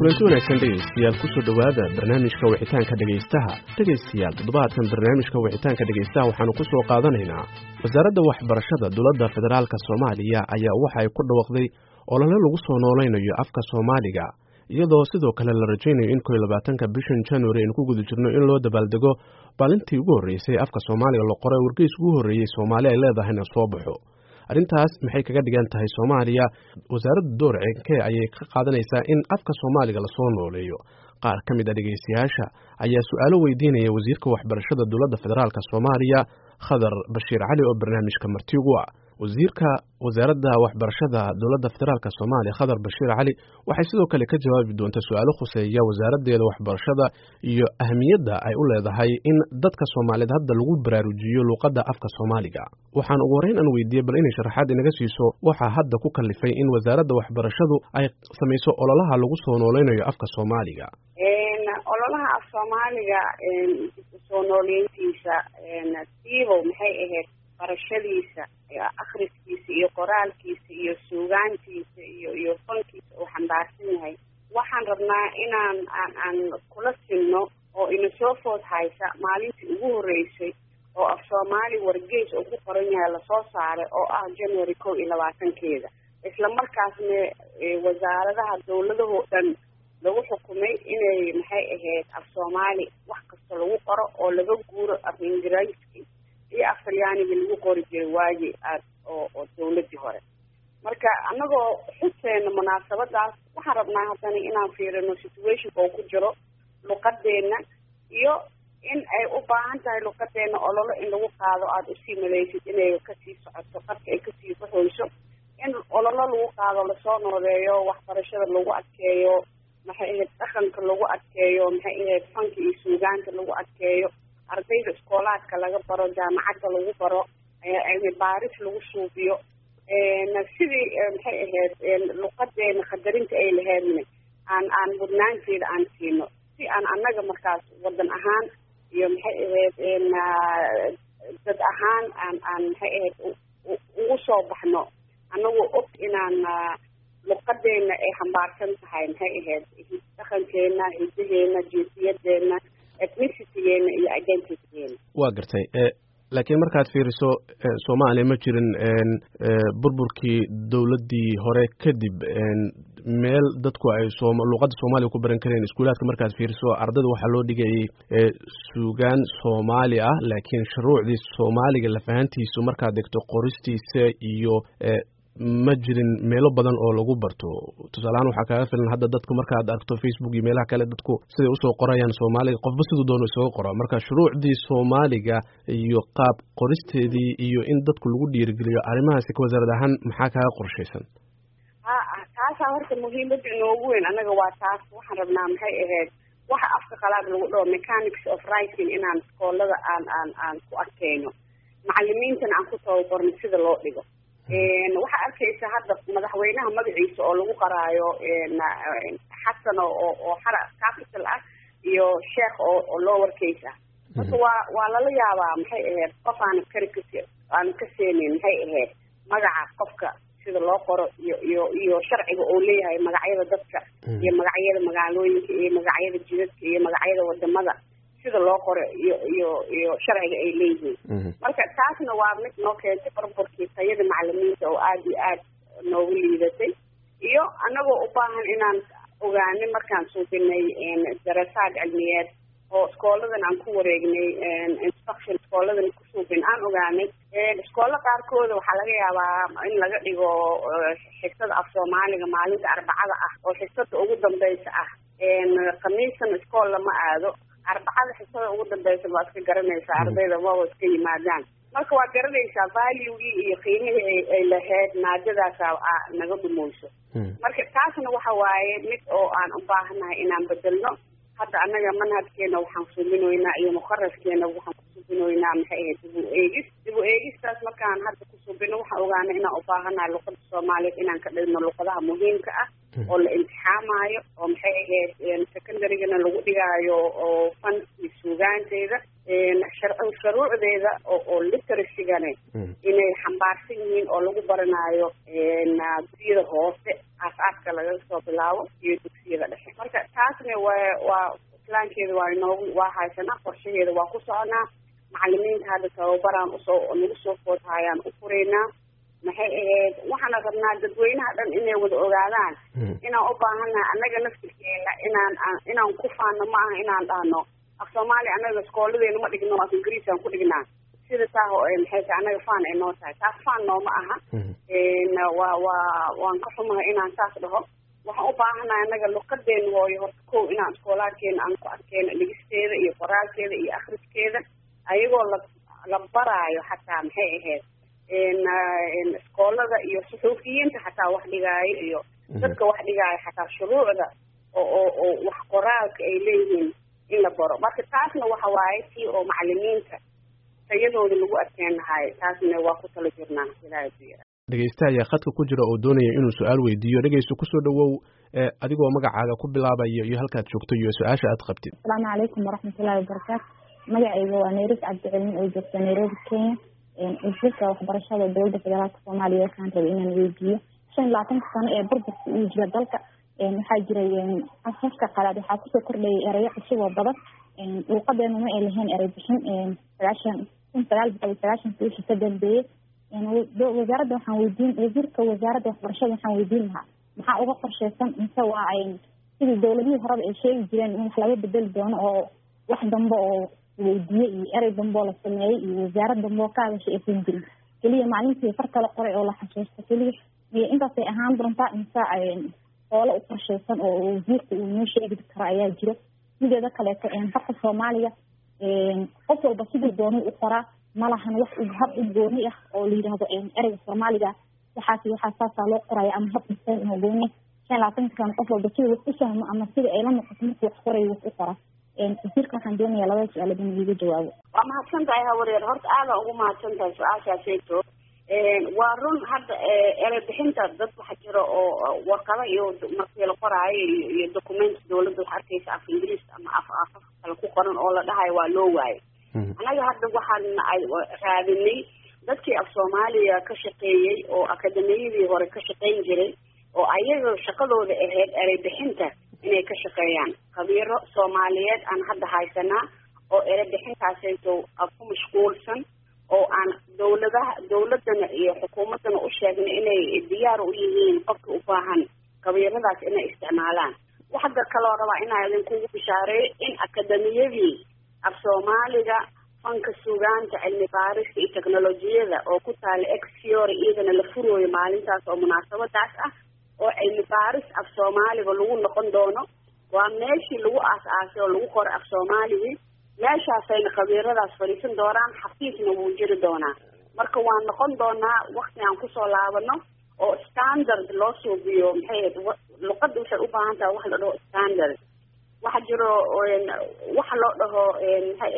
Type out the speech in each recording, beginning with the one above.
kulanti wanaagsan dhegaystayaal kusoo dhowaada barnaamijka wixitaanka dhegaystaha dhegaystayaal toddobaadkan barnaamijka wixitaanka dhegaystaha waxaanu ku soo qaadanaynaa wasaaradda waxbarashada dowladda federaalka soomaaliya ayaa waxa ay ku dhawaqday olole lagu soo noolaynayo afka soomaaliga iyadoo sidoo kale la rajaynayo in koiyo labaatanka bishan january aynu ku guda jirno in loo dabaaldego maalintii ugu horreysay afka soomaaliga la qoray wargeys ugu horreeyey soomaali ay leedahayna soo baxo arrintaas maxay kaga dhigan tahay soomaaliya wasaaradda door cenkee ayay ka qaadanaysaa in afka soomaaliga lasoo nooleeyo qaar ka mid a dhegaystayaasha ayaa su-aalo weydiinaya wasiirka waxbarashada dowladda federaalk soomaaliya khadar bashiir cali oo barnaamijka marti ugu ah wasiirka wasaaradda waxbarashada dowladda federaalk soomaaliya khadar bashiir cali waxay sidoo kale ka jawaabi doontaa su-aalo khuseeya wasaaraddeeda waxbarashada iyo ahmiyadda ay u leedahay in dadka soomaaliyeed hadda lagu baraarujiyo luuqadda afka soomaaliga waxaan ugu horreyn aan weydiiyey bal inay sharaxaad inaga siiso waxaa hadda ku kalifay in wasaaradda waxbarashadu ay samayso ololaha lagu soo nooleynayo afka soomaaliga ololaha af soomaaliga soo nooleyntiisa siibow maxay ahayd barashadiisa akhriskiisa iyo qoraalkiisa iyo suugaantiisa iyo iyo fankiisa uu xambaarsan yahay waxaan rabnaa inaan aan aan kula sinno oo ina soo food haysa maalintii ugu horreysay oo af soomaali wargeys oo ku qoran yahay lasoo saaray oo ah january kow iyo labaatankeeda isla markaasna wasaaradaha dawladahoo dhan lagu xukumay inay maxay ahayd af soomaali wax kasta lagu qoro oo laga guuro af ingiriiski iyo af talyaaniga lagu qori jiray waagi aad oo oo dawladii hore marka annagoo xuseena munaasabadaas waxaan rabnaa haddana inaan fiirino situationka oo ku jiro luqadeena iyo in ay u baahan tahay luqadeena ololo in lagu qaado aada usii malaysid inay kasii socoto qadka ay kasii baxoyso in ololo lagu qaado lasoo nooleeyo waxbarashada lagu adkeeyo maxay ahayd dhaqanka lagu adkeeyo maxay ahayd fanka iyo suugaanta lagu adkeeyo ardayda iskoolaadka laga baro jaamacadda lagu baro baaris lagu suubiyo sidii maxay ahayd luqadeena khadarinta ay laheedna aan aan mudnaanteeda aan siino si aan annaga markaas wadan ahaan iyo maxay ahayd dad ahaan aan aan maxay ahayd ugu soo baxno annagoo og inaan luqadeena ay xambaarsan tahay maxay ahayd dhaqankeena hidaheena jinsiyadeena ethnicitygeenna iyo identitygeena waa gartay laakiin markaad fiiriso soomaaliya ma jirin burburkii dowladdii hore kadib meel dadku ay luuqadda soomaaliya ku baran kareen iskuulaadka markaad fiiriso ardayda waxaa loo dhigayay suugaan soomaali ah laakiin shuruucdii soomaaliga lafahantiisu markaad degto qoristiisa iyo ma jirin meelo badan oo lagu barto tusaaleahaan waxaa kaaga filan hadda dadku markaad aragto facebook iyo meelaha kale dadku siday usoo qorayaan soomaaliga qofba siduu doono isaga qora marka shuruucdii soomaaliga iyo qaab qoristeedii iyo in dadku lagu dhiirigeliyo arrimahaasi ka wasaarad ahaan maxaa kaaga qorshaysan ha taasaa horta muhiimada inoogu weyn annaga waa taas waxaan rabnaa maxay ahayd waxa afka qalaad lagu dhaho mechanics of writing inaan iskoolada aan aan aan ku adkeyno macalimiintana aan ku tababarno sida loo dhigo waxaa arkaysa hadda madaxweynaha magaciisa oo lagu qaraayo xasan oo oo xara capital ah iyo sheekh oo oo lower case ah marka waa waa lala yaabaa maxay ahayd qof aan kari kas aan ka seenin maxay ahayd magaca qofka sida loo qoro iyo iyo iyo sharciga oo leeyahay magacyada dadka iyo magacyada magaalooyinka iyo magacyada jidadka iyo magacyada wadamada sida loo qoro iyo iyo iyo sharciga ay leeyihiin marka taasna waa mid noo keentay barbarkii tayada macalimiinta oo aada iyo aad noogu liidatay iyo annagoo u baahan inaan ogaanay markaan suubinay darasaad cilmiyeed oo iskooladan aan ku wareegnay instruction iskooladan ku suubin aan ogaanay iskoolla qaarkooda waxaa laga yaabaa in laga dhigo xisada af soomaaliga maalinta arbacada ah oo xisada ugu dambeysa ah khamiisan iskool lama aado arbacada xisada ugu dambeysa baa iska garanaysaa ardayda maba iska yimaadaan marka waa garanaysaa valuegii iyo qiimihii ay lahayd maadadaasa naga dhumeyso marka taasna waxa waaye mid oo aan u baahanahay inaan bedelno hadda annaga manhajkeena waxaan subinoynaa iyo mukaraskeena waxaan ku subinoynaa maxay ahayd dib u eegis dib u eegistaas markaan hadda ku subino waxaan ogaana inaan u baahanahay luqada soomaaliyeed inaan ka dhigno luqadaha muhiimka ah oo la imtixaamayo oo maxay ahayd secondarygana lagu dhigaayo oo fanki suugaanteeda shuruucdeeda oo literasigana inay xambaarsan yihiin oo lagu baranayo dugsiyada hoose aas-aaska laga soo bilaabo iyo dugsiyada dhexe marka taasna waa waa islaankeeda waa inoogu waa haysanaa qorshaheeda waa ku soconaa macalimiinta hadda tababaraan usoo nagu soo foodhayaan u furaynaa maxay ahayd waxaana rabnaa dadweynaha dhan inay wada ogaadaan inaan u baahannahay annaga naftirkeena inaan inaan ku faano ma aha inaan dhahno af soomaaliya annaga iskooladeena ma dhigno af ingiriisaan ku dhignaa sida taa maxay tahay annaga faan ay noo tahay taas faan nooma aha waa waa waan ka xumahay inaan saas dhaho waxaan u baahannahay annaga luqadeena hooyo horta kow inaan iskoolaadkeena aan ku arkeyno dhigisteeda iyo qoraalkeeda iyo akriskeeda ayagoo la la baraayo xataa maxay ahayd iskoolada iyo suxuufiyiinta xataa wax dhigaayo iyo dadka wax dhigaayo xataa shuruucda oo oo oo wax qoraalka ay leeyihiin in la baro marka taasna waxa waaye tii oo macalimiinta tayadooda lagu adkeen lahaay taasna waa ku tala jirnaa ilaahay ku yara dhegeyste ayaa khadka ku jira oo doonaya inuu su-aal weydiiyo dhegeysto kusoo dhawow adigoo magacaaga ku bilaabayo iyo halkaad joogto iyo su-aasha aad qabtid asalaamu calaykum waraxmatullahi wabarakaatu magacayga waa nairis cabdicilmi oo joogta nairobi kenya wasiirka waxbarashada dowladda federaalka soomaaliya waxaan rabay inaan weydiiyo shan iyo labaatanka sano ee burburka uu jira dalka waxaa jiray afafka qalaad waxaa kusoo kordhayay erayo cusub oo badan luuqadeena ma ay lahayn erey bixin sagaashan kun sagaal boqol iyo sagaashanka wixii ka dambeeyey wasaaradda waxaan weydiin wasiirka wasaaradda waxbarashada waxaan weydiin lahaa maxaa uga qorsheysan mise waa sidii dowladihii horeba ay sheegi jireen in wax laga bedeli doono oo wax dambe oo weydiiyey iyo erey dambe oo la sameeyey iyo wasaarad dambe oo ka hadashay aysan jirin keliya maalintii far kala qoray oo la xasuusto keliya iyo intaasay ahaan doontaa mise hoole u qorsheysan oo wasiirka uu noo sheegi karo ayaa jiro mideeda kaleeto farka soomaaliga qof walba sidii doonay u qoraa malahan wax hab u gooni ah oo la yidhaahdo ereyga soomaaliga waxaas waxaa saasaa loo qoraya ama hab dhisan oo gooni shan labaatankan qof walba sida wax u fahmo ama sida ay la noqoto markuu wax qorayo wax u qora wasiirka waxaan doonayaa labada su-aalood in iiga jawaabo waa mahadsan tahay hawareer horta aadaan ugu mahadsan tahay su-aashaaseyto waa run hadda erey bixinta dad waxa jiro oo warqado iyo markii la qoraayo iyo document dawladda wax arkeysa af ingiriis ama af afaf kale ku qoran oo la dhahayo waa loo waayo annaga hadda waxaan raadinay dadkii af soomaaliya ka shaqeeyey oo akademiyadii hore ka shaqeyn jiray oo ayaga shaqadooda ahayd erey bixinta inay ka shaqeeyaan khabiiro soomaaliyeed aan hadda haysanaa oo erey bixintaasayto ku mashquulsan oo aan dawladaha dawladana iyo xukuumaddana u sheegnay inay diyaar u yihiin qofka u baahan khabiiradaas inay isticmaalaan waxda kaloo rabaa inaa idinkugu bishaareeyo in akademiyadii af soomaaliga fanka sugaanta cilmi baarista iyo teknolojiyada oo ku taala exfiore iyadana la furooyo maalintaas oo munaasabadaas ah oo cilmi baaris af soomaaliga lagu noqon doono waa meeshii lagu aas-aasay oo lagu qoray af soomaaligii meeshaasayna khabiiradaas fadhiisan doonaan xafiisna wuu jiri doonaa marka waan noqon doonaa wakti aan kusoo laabano oo standard loo suubiyo maxay ahayd luqadda waxay u baahan tahay wax la dhaho standard waxa jiro waxa loo dhaho maxay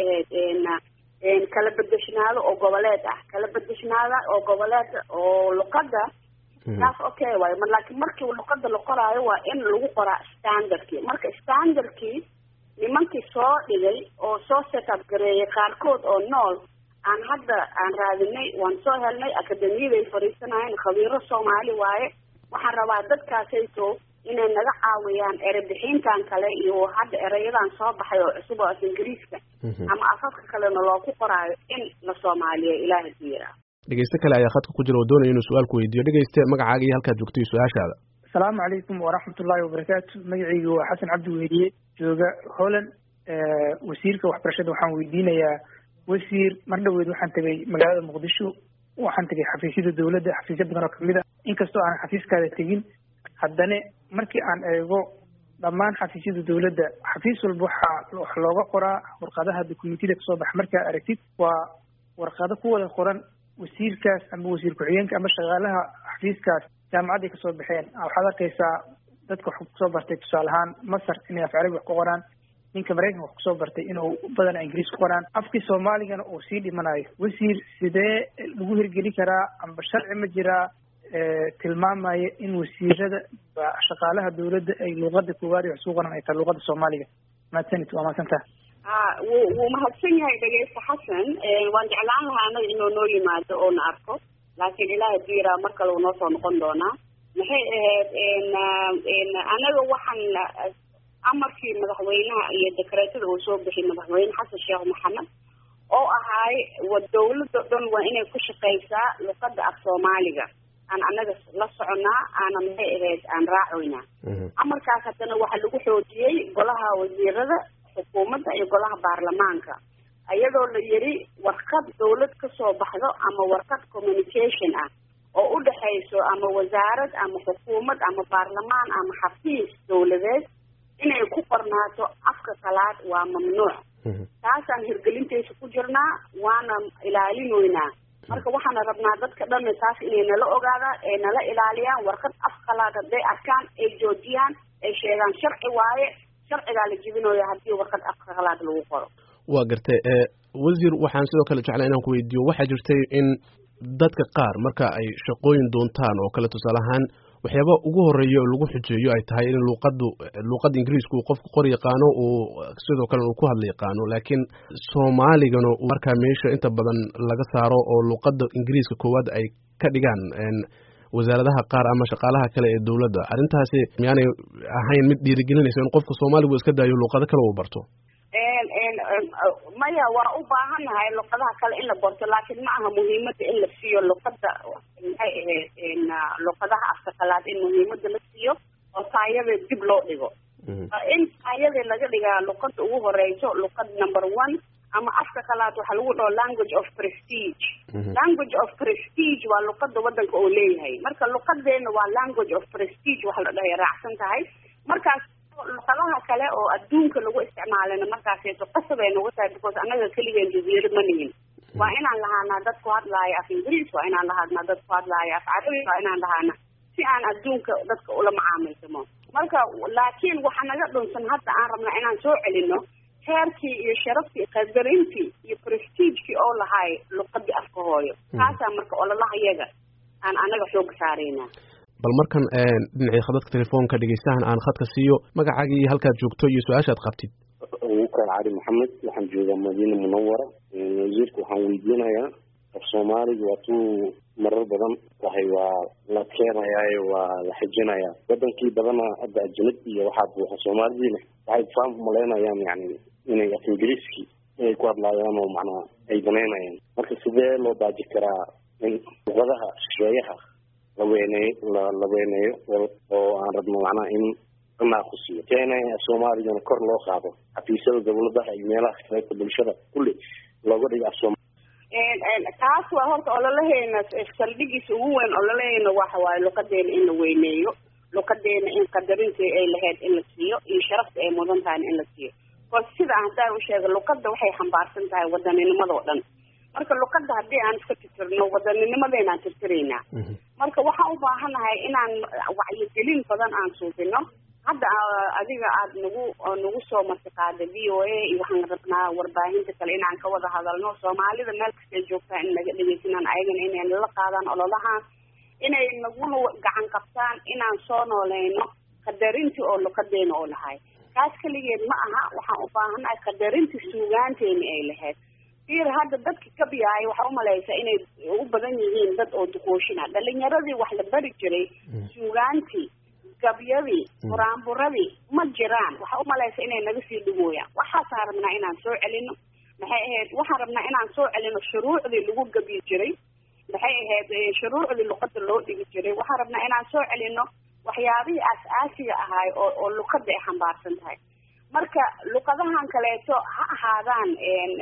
ahayd kala bedeshnaado oo goboleed ah kala bedeshnaada oo goboleed oo luqadda taas okay waayo ma laakiin markii luqada la qoraayo waa in lagu qoraa standardkii marka standardkii nimankii soo dhigay oo soo setup gareeyay qaarkood oo nool aan hadda aan raadinay waan soo helnay akademiyaday fadhiisanayeen khabiiro soomaali waaye waxaan rabaa dadkaasayto inay naga caawiyaan erebixintan kale iyo hadda erayadan soo baxay oo cusub oo af ingiriiska ama afafka kalena looku qoraayo in la soomaaliya ilaaha ku yiraa dhegeyste kale ayaa khadka ku jira oo doonaya inuu su-aal ku weydiiyo dhegeyste magacaaga iyo halkaad joogto iyo su-aashaada asalaamu calaykum waraxmatullaahi wabarakaatu magacaygu waa xasan cabdi wehdiye jooga holland wasiirka waxbarashada waxaan weydiinayaa wasiir mar dhaweed waxaan tegay magaalada muqdisho waxaan tegay xafiisyada dowladda xafiisyo badan oo kamid a inkastoo aanan xafiiskaada tegin haddana markii aan eego dhammaan xafiisyada dowladda xafiis walba waxaa wax looga qoraa warqadaha dokumentida kasoo baxa markaa aragtid waa warqado ku wada qoran wasiirkaas ama wasiir ku-xigeenka ama shaqaalaha xafiiskaas jaamacadday kasoo baxeen waxaad arkaysaa dadka wax kusoo bartay tusaale ahaan masar inay af carabi wax ku qoraan ninka maraykanka wax kusoo bartay inuu badan ingiriis ku qoraan afkii soomaaligana uu sii dhimanayo wasiir sidee lagu hirgeli karaa amba sharci ma jiraa tilmaamaya in wasiirada shaqaalaha dawladda ay luuqada koowaad ee wax suu qoran ay tahay luuqada soomaaliga mahadsanid waa mahadsantaha a wuu wuu mahadsan yahay dhegeysta xasan waan jeclaan lahaa anaga inuu noo yimaado oo na arko laakiin ilaaha diiraa mar kale uu noo soo noqon doonaa maxay ahayd anaga waxaan amarkii madaxweynaha iyo dekreetada uu soo bixiyay madaxweyne xasan sheekh maxamed oo ahaay wa dawladda dhan waa inay ku shaqaysaa luqada af soomaaliga aan anaga la soconaa aana maxay ahayd aan raacoynaa amarkaas haddana waxaa lagu xoojiyey golaha wasiirada xukuumadda iyo golaha baarlamaanka iyadoo la yiri warqad dawlad kasoo baxdo ama warqad communication ah oo u dhexayso ama wasaarad ama xukuumad ama baarlamaan ama xafiis dawladeed inay ku qornaato afka kalaad waa mamnuuc taasaan hirgelintaysa ku jirnaa waana ilaalinoynaa marka waxaana rabnaa dadka dhan taas inay nala ogaadaan ay nala ilaaliyaan warqad af kalaad hadday arkaan ay joojiyaan ay sheegaan sharci waaye sharcigaa la jebinooya haddii warqad af kalaad lagu qoro waa gartay wasiir waxaan sidoo kale jeclaa inaan ku weydiiyo waxaa jirtay in dadka qaar marka ay shaqooyin doontaan oo kale tusaale ahaan waxyaaba ugu horeeya oo lagu xujeeyo ay tahay in luuqadu luuqada ingiriiska uu qofku qor yaqaano uu sidoo kale uu ku hadla yaqaano laakiin soomaaligana markaa meesha inta badan laga saaro oo luuqada ingiriiska koowaad ay ka dhigaan wasaaradaha qaar ama shaqaalaha kale ee dowladda arrintaasi miyaanay ahayn mid dhiirigelinaysa in qofka soomaaligu iska daayo luuqado kale uu barto maya waa u baahannahay luqadaha kale in la barto laakiin ma aha muhiimada in la siiyo luqada maxay ahayd luqadaha afka kalaad in muhiimada la siiyo oo taayadeed dib loo dhigo in taayadii laga dhigaa luqada ugu horeyso luqad number one ama afka kalaad waxaa lagu dhaho language of prestige language of prestige waa luqada wadanka oo leeyahay marka luqadeena waa language of prestige waxa la dhahay raacsan tahay markaas luqadaha kale oo adduunka lagu isticmaalana markaaseeto qasab ay nagu tahay because annaga keligeen jaziiro ma nihin waa inaan lahaanaa dad ku hadlaaya af ingiriis waa inaan lahaanaa dad ku hadlaaya af carabi waa inaan lahaana si aan adduunka dadka ula macaamilsamo marka laakiin waxa naga dhunsan hadda aan rabnaa inaan soo celino heerkii iyo sharaftii qadarintii iyo prestigekii oo lahay luqadii afka hooyo taasaa marka ololaha yaga aan anaga xooga saaraynaa bal markan dhinacii khadadka telefoonka dhegeystahan aan khadka siiyo magacaagii halkaad joogto iyo su-aashaad qabtid wukaan cali maxamed waxaan joogaa madiina munawara wasiirka waxaan weydiinayaa af soomaaliga waa tuu marar badan wahay waa la keenayaayo waa la xijinayaa wadankii badana hadda ajanab iyo waxaa buuxa soomaalidiina waxay faan malaynayaan yani inay af ingiriiskii inay ku hadlaayaan oo macnaa ay banaynayaan marka sidee loo baaji karaa in luqadaha shisheeyaha laweyneeyo la weyneeyo oo aan rabno macnaha in la naaqusiyo keena soomaaligana kor loo qaado xafiisyada dawladaha iyo meelaha kaleeta bulshada kulli looga dhigo af sooma taas waa horta ololaheena saldhigiisa ugu weyn ololaheena waxa waaye luqadeena in la weyneeyo luqadeena in qadarintii ay lahayd in la siiyo iyo sharafta ay mudan tahayna in la siiyo bas sida haddaan u sheega luqada waxay xambaarsan tahay wadaninimado dhan marka luqada haddii aan iska tirtirno wadaninnimadeenaan tirtiraynaa marka waxaan u baahanahay inaan wacyigelin badan aan suubino hadda adiga aad nagu nagu soo martiqaada v o a iyo waxaan rabnaa warbaahinta kale inaan ka wada hadalno soomaalida meel kastay joogtaa in naga dhegeysanaan ayagana inay nala qaadaan ololahaan inay naguna gacan qabtaan inaan soo nooleyno qadarintii oo luqadeena oo lahay kaas keligeed ma aha waxaan u baahanahay qadarintii suugaanteeni ay lahayd ir hadda dadka kabiyaay waxaa umalaysaa inay u badan yihiin dad oo duqooshina dhalinyaradii wax la bari jiray suugaantii gabyadii buraanburadii ma jiraan waxaa umalaysa inay naga sii dhigooyaan waxaasaan rabnaa inaan soo celino maxay ahayd waxaan rabnaa inaan soo celino shuruucdii lagu gabyi jiray maxay ahayd shuruucdii luqada loo dhigi jiray waxaan rabnaa inaan soo celino waxyaabihii aas-aasiga ahaay oo oo luqada ay xambaarsan tahay marka luqadahan kaleeto ha ahaadaan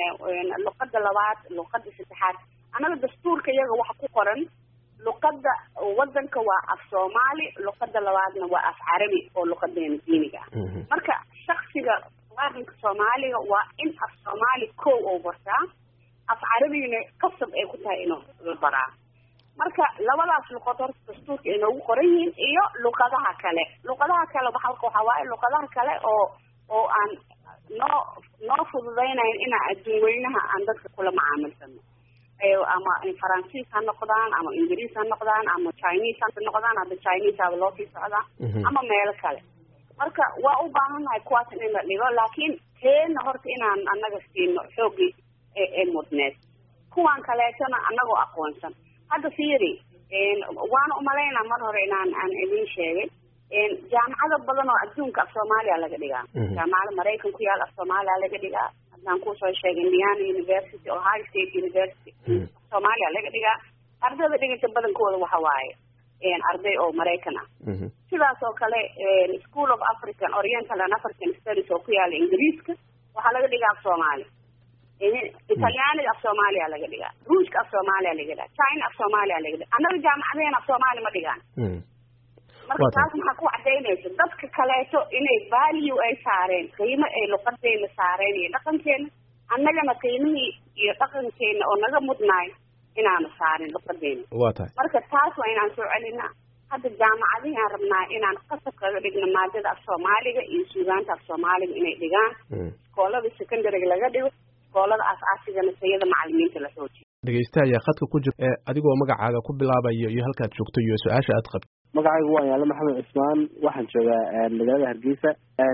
luqada labaad luqada saddexaad annaga dastuurka iyaga waxa ku qoran luqada wadanka waa af soomaali luqada labaadna waa af carabi oo luqadeena diiniga ah marka shaksiga muwaadinka soomaaliga waa in af soomaali kow oo bartaa af carabigana qasab ay ku tahay inuu la baraa marka labadaas luqad horta dastuurka ay noogu qoran yihiin iyo luqadaha kale luqadaha kale halka waxaa waaye luqadaha kale oo oo aan noo noo fududaynayn inaan adduun weynaha aan dadka kula macaamilsano ama faransiis ha noqdaan ama ingiriis ha noqdaan ama chinese ha noqdaan hadda chinese aba loo sii socdaa ama meelo kale marka waa u baahannahay kuwaas in la dhigo laakiin teena horta inaan annaga siino xoogii ee mudneed kuwan kaleetona annagoo aqoonsan hadda fiiri waana umalaynaa mar hore inaan aan idin sheegay jaamacado badan oo adduunka af soomaaliya laga dhigaa jaamacada maraykan ku yaal af soomaaliya laga dhigaa haddaan kusoo sheegay indiana university ohio state university af soomaaliya laga dhigaa ardayda dhiganta badankooda waxa waaye arday oo maraykan ah sidaas oo kale school of african oriental and african studies oo ku yaala ingiriiska waxaa laga dhigaa af soomaali italyaaniga af soomaaliya laga dhigaa ruushka af soomaaliya laga dhigaa china af soomaaliya laga dhigaa annaga jaamacadeen af soomaali ma dhigaan marka taas maxaa ku cadaynaysa dadka kaleeto inay value ay saareen qiimo ay luqadeena saareen iyo dhaqankeena annagana qiimihii iyo dhaqankeena oo naga mudnaay inaanu saarin luqadeena waa tahay marka taas waa inaan soo celinaa hadda jaamacadihi aan rabnaa inaan qasab kaga dhigno maadada af soomaaliga iyo suugaanta af soomaaliga inay dhigaan iskoolada secondariga laga dhigo iskoolada aas-aasigana sayada macalimiinta la xoojiyo dhegeysta ayaa khadka ku jira adigoo magacaaga ku bilaabayo iyo halkaad joogto iyo su-aasha aad qabto magacaygu waan yaale maxamed cismaan waxaan joogaa magaalada hargeysa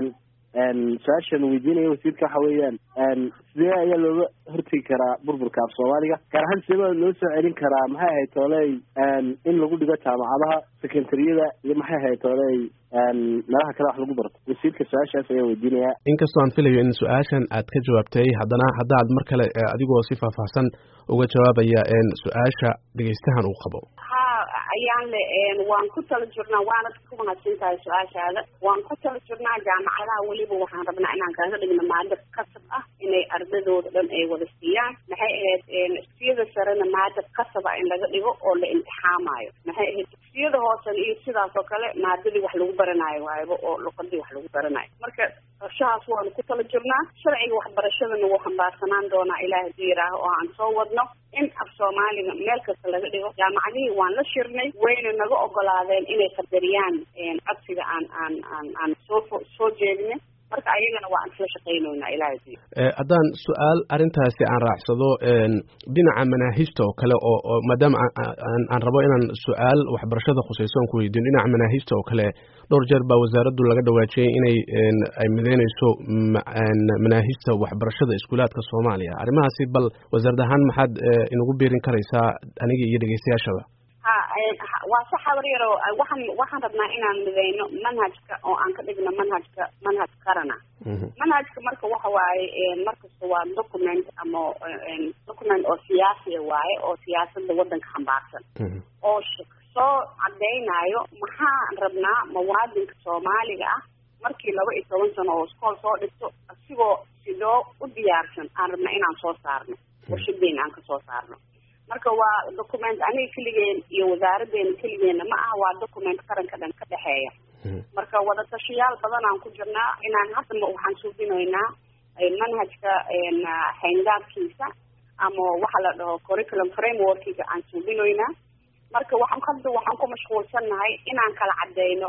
su-aashan weydiinaya wasiirka waxa weeyaan sidee ayaa looga hortegi karaa burburka af soomaaliga gaar ahaan sidee baa loo soo celin karaa maxay ahayd tooley in lagu dhigo jaamacadaha sekentariyada iyo maxay ahayd tooley meelaha kale wax lagu barto wasiirka su-aashaas ayaa weydiinaya inkastoo aan filayo in su-aashan aad ka jawaabtay haddana haddaad mar kale adigoo si faahfaahsan uga jawaabaya su-aasha dhegeystahan uu qabo ayaan le waan ku tala jirnaa waanad ku mahadsan tahay su-aashaada waan ku tala jirnaa jaamacadaha weliba waxaan rabnaa inaan kaga dhigno maado kasab ah inay ardadooda dhan ay wada siiyaan maxay ahayd dugsiyada sarena maado kasaba in laga dhigo oo la imtixaamayo maxay ahayd dugsiyada hoosena iyo sidaas oo kale maadadii wax lagu baranaayo waayaba oo luqadii wax lagu baranayo marka qorshahaas waanu ku tala jirnaa sharciga waxbarashadana wuu xambaarsanaan doonaa ilaah hadii yihaaho oo aan soo wadno in af soomaaliga meel kasta laga dhigo jaamacadihii waan la shirnay wayna naga ogolaadeen inay qadariyaan codsiga aan aan aan aan soo soo jeedinay marka ayagana waa aan isla shaqaynoynaa ilaah hadii haddaan su-aal arrintaasi aan raacsado dhinaca manaahijta oo kale oo oo maadaama aan rabo inaan su-aal waxbarashada khusayso aan ku weydiin dhinaca manaahijta oo kale dhowr jeer baa wasaaraddu laga dhawaajiyey inay ay mideyneyso manaahijta waxbarashada iskuulaadka soomaaliya arrimahaasi bal wasaarad ahaan maxaad inagu biirin karaysaa aniga iyo dhegeystayaashaba ha waa sax habar yaro waxaan waxaan rabnaa inaan mideyno manhajka oo aan ka dhigno manhajka manhaj qarana manhajka marka waxa waaye markasta waa document ama document oo siyaasiya waaye oo siyaasada wadanka xambaarsan oo soo cadeynayo maxaan rabnaa muwaadinka soomaaliga ah markii laba iyo toban sano oo iskool soo dhigto asigoo sidoo u diyaarsan aan rabnaa inaan soo saarno warshadeena aan kasoo saarno marka waa document aniga keligeen iyo wasaaradeena keligeena ma aha waa document qaranka dhan ka dhexeeya marka wadatashayaal badan aan ku jirnaa inaan hadda waxaan suubinaynaa manhajka xayndaabkiisa ama waxa la dhaho curriculum frameworkiga aan suubinaynaa marka waxaan hadda waxaan ku mashquulsannahay inaan kala cadeyno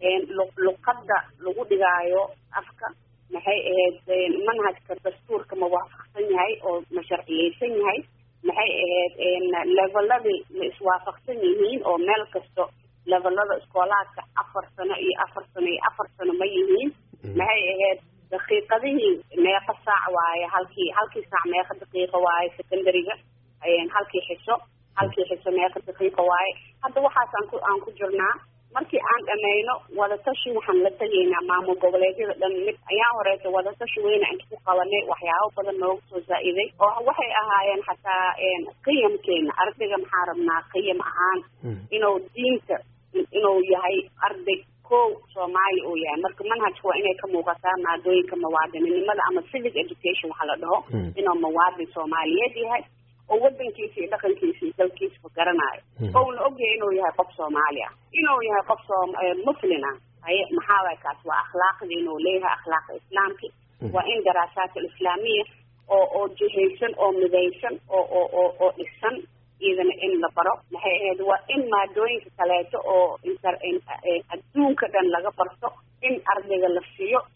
luqadda lagu dhigaayo afka maxay ahayd manhajka dastuurka ma waafaqsan yahay oo ma sharciyeysan yahay maxay ahayd leveladii ma iswaafaqsan yihiin oo meel kasto levelada iskoolaadka afar sano iyo afar sano iyo afar sano ma yihiin maxay ahayd daqiiqadihii meeqa saac waaye halkii halkii saac meeqa daqiiqo waaye secondariga halkii xiso halkii xiso meeqa daqiiqo waaye hadda waxaas aan ku aan ku jirnaa markii aan dhameyno wadatashi waxaan la tegaynaa maamul goboleedyada dhan mid ayaan horeeta wadatashi weyna inta ku qabanay waxyaabo badan nooga soo zaa-iday oo waxay ahaayeen xataa qiyamkeena ardayga maxaa rabnaa qiyam ahaan inuu diinta inuu yahay arday ko soomaali uu yahay marka manhajka waa inay ka muuqataa maadooyinka muwaadininimada ama civic education waxa la dhaho inuu muwaadin soomaaliyeed yahay oo wadankiisa iyo dhaqankiisa iyo dalkiisaba garanayo ouna ogyahay inuu yahay qof soomaali ah inuu yahay qof soom muslin ah haye maxaa waay kaas waa akhlaaqda inuu leeyahay akhlaaqa islaamki waa in daraasaat alislaamiya oo oo jihaysan oo midaysan oo oo oo oo dhisan iyadana in la baro maxay ahayd waa in maadooyinka kaleeto oo inter adduunka dhan laga barto in ardayga la siiyo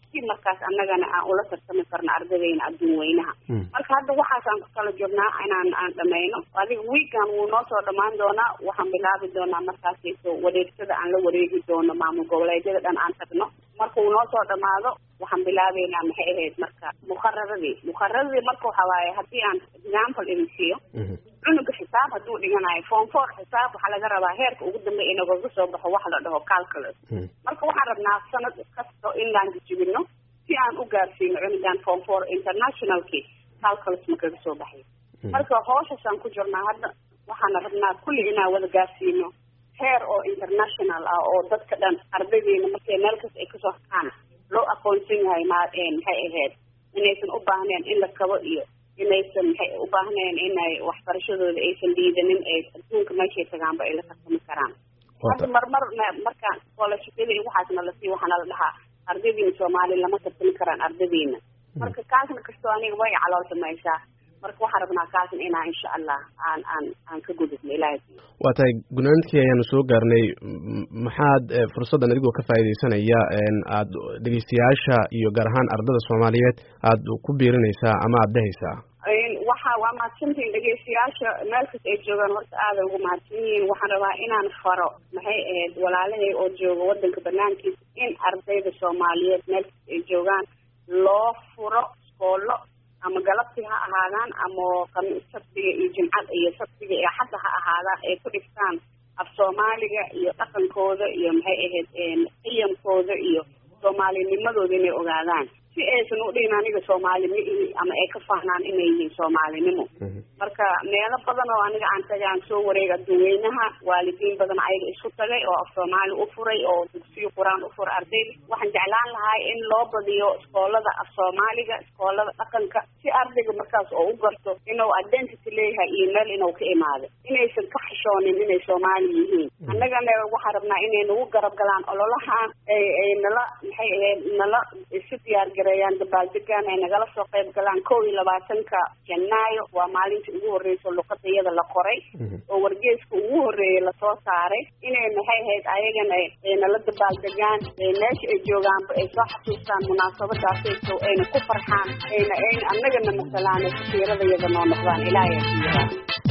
si markaas annagana aan ula tartami karno ardadeyna adduun weynaha marka hadda waxaasaan ku kala jirnaa inaan aan dhameyno adiga wiigan wuu noo soo dhamaan doonaa waxaan bilaabi doonaa markaasayso wareegsada aan la wareegi doono maamul goboleedyada dhan aan tagno marka uu noo soo dhamaado waxaan bilaabeynaa maxay ahayd marka muqararadii muqararadii marka waxa waaye haddii aan example idin siiyo cunuga xisaab hadduu dhiganayo form four xisaab waxaa laga rabaa heerka ugu dambeya inagaga soo baxo wax la dhaho calculus marka waxaan rabnaa sanad kasto inaan jijibino si aan u gaarsiino cunugan form four internationalki calculus ma kaga soo baxay marka hooshasaan ku jirnaa hadda waxaana rabnaa kulli inaan wada gaarsiino heer oo international ah oo dadka dhan ardaydeena markay meel kasta ay kasoo hakaan loo aqoonsan yahay ma maxay ahayd inaysan u baahneen in la kabo iyo inaysan maxay u baahneen inay waxbarashadooda aysan liidanin ee adduunka meeshay tagaanba ay la tartami karaan hadda marmar markaan scholarshipyada iyo waxaasna lasii waxaana la dhahaa ardaydiina soomaali lama tartami karaan ardaydiina marka kaasna kastoo aniga way calool samaysaa marka waxaan rabnaa kaasna inaa insha allah aan aan aan ka gudubno ilahay waa tahay gunaanadkii ayaanu soo gaarnay maxaad fursaddan adigoo ka faa'iidaysanaya aad dhegeystayaasha iyo gaar ahaan ardada soomaaliyeed aad ku biirinaysaa ama aada dhehaysaa waxa waa mahadsantihiin dhegeystayaasha meel kasta ay joogaan horta aaday ugu mahadsan yihiin waxaan rabaa inaan faro maxay ahayd walaalahay oo jooga wadanka banaankiisa in ardayda soomaaliyeed meel kasta ay joogaan loo furo iskoolo ama galabti ha ahaadaan ama kamiis sabtiga iyo jimcada iyo sabtiga iyo xadda ha ahaadaan ay ku dhigtaan af soomaaliga iyo dhaqankooda iyo maxay ahayd qiyamkooda iyo soomaalinimadooda inay ogaadaan si aysan u dhihin aniga soomaali ma ihi ama ay ka fahnaan inay yihiin soomaalinimo marka meelo badan oo aniga aan tagay aan soo wareega adduweynaha waalidiin badan ayaga isku tagay oo af soomaali u furay oo dugsiyo qur-aan u furay ardayda waxaan jeclaan lahay in loo badiyo iskoolada af soomaaliga iskoolada dhaqanka si ardayga markaas oo u garto inuu identity leeyahay iyo meel inuu ka imaado inaysan ka xishoonin inay soomaali yihiin annagana waxaan rabnaa inay nagu garab galaan ololahan ay ay nala maxay ahayd nala isu diyaar gareeyaan dabaaldegaan ay nagala soo qayb galaan kow iyo labaatanka janaayo waa maalintii ugu horreysa luqada iyada la qoray oo wargeeska ugu horreeyay lasoo saaray inay maxay ahayd ayagana ay nala dabaaldegaan meesha ay joogaanba ay soo xasuustaan munaasabadaasayso ayna ku farxaan ayna ayna annagana masalaan ay safiirada iyada noo noqdaan ilaahay asiiraa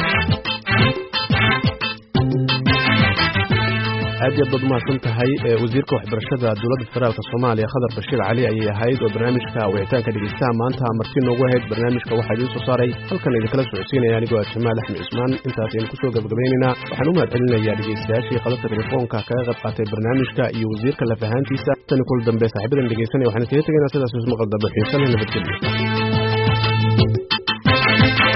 aad iyo aad baad umahadsan tahay wasiirka waxbarashada dowladda federaalk soomaaliya khadar bashiir cali ayay ahayd oo barnaamijka wicitaanka dhegeystaha maanta marti noogu ahayd barnaamijka waxaa idiin soo saaray halkan idinkala socodsiinaya anigoo ah jamaal axmed cismaan intaas aynu kusoo gabagabaynaynaa waxaan u mahad celinayaa dhegeystayaashii qadabta telefoonka kaga qayb qaatay barnaamijka iyo wasiirka lafahaantiisa tani kul dambe saaxiibadan dhegeysanaya waxaan iskaga tegaynaa sidaas ismaqal dambe xiisan nabadgelyo